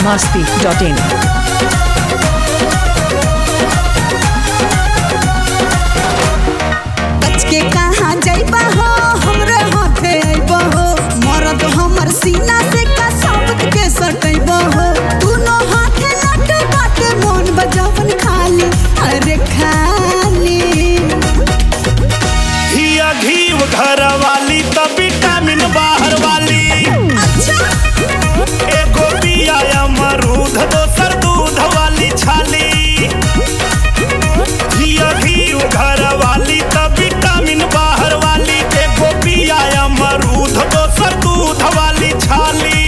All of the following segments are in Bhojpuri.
masti.in. बच के कहाँ जाइबा हो हमरे हाथे आइबा हो मरद हमर सीना से का शब्द के सटैबा हो दुनो हाथे नट बाटे मोन बजावन खाली अरे खाली हिया घीव घर वाली त विटामिन बाहर वाली अच्छा एगो पिया अमरूद दोसर दूध वाली छाली हिया घीव घर वाली त विटामिन बाहर वाली एगो पिया अमरूद दोसर दूध वाली छाली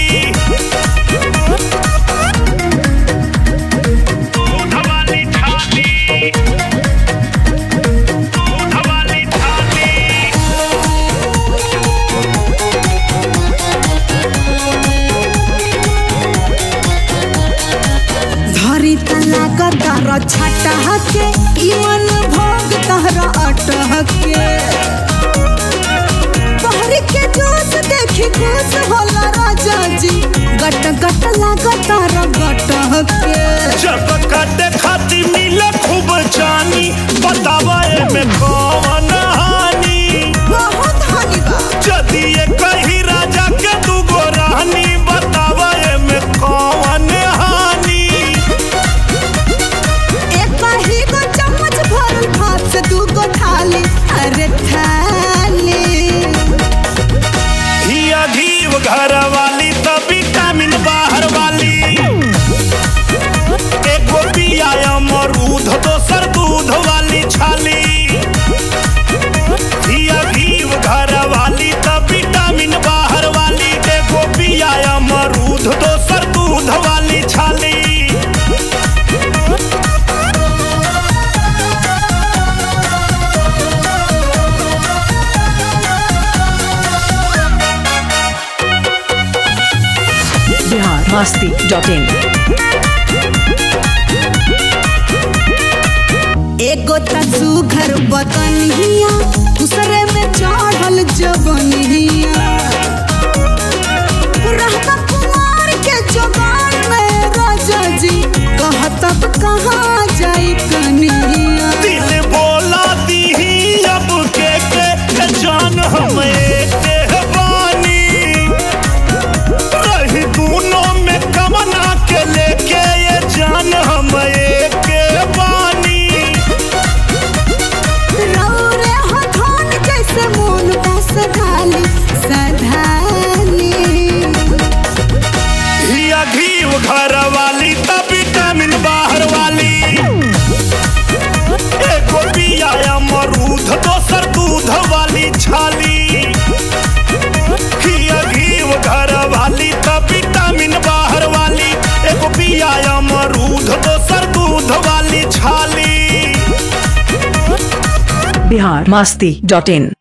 दूध वाली छाली दूध वाली छाली धरी तना कतर छटा के इमन भोग तहरा अटह के पहर के जोश देखी खुश होला राजा जी गट गट लागत गटह के जब काटे खाती मिले खूब जानी बतावा में कौन हानि बहुत हानि बा यदि ये कही राजा के दूगो रानी बतावा में कौन हानि एक ही गो चम्मच भरल भात से दू गो थाली अरे थाली हिया घीव घर वाली त विटामिन बाहर वाली एगो पिया अमरूद दोसर दूध वाली छाली हिया घीव घर वाली त विटामिन बाहर वाली एगो पिया अमरूद दोसर दूध वाली छाली Bihar masti.in. एगो तसू घर बतनिया दूसरे में चढ़ल जवनिया रहता कुमार के जवान में राजा जी कहतब कहाँ जाई कनिया दिल बोला दीही अब के के के जान हम एक बानी रही दोनों में कमना के लेके ये जान हम एक बानी रौरे हथौन जैसे मोन बस धाली सधाली हिया घीव घर वाली त विटामिन बाहर वाली एगो पिया अमरूद दोसर दूध वाली छाली हिया घीव घर वाली त विटामिन बाहर वाली एगो पिया अमरूद दोसर दूध वाली छाली Bihar masti.in.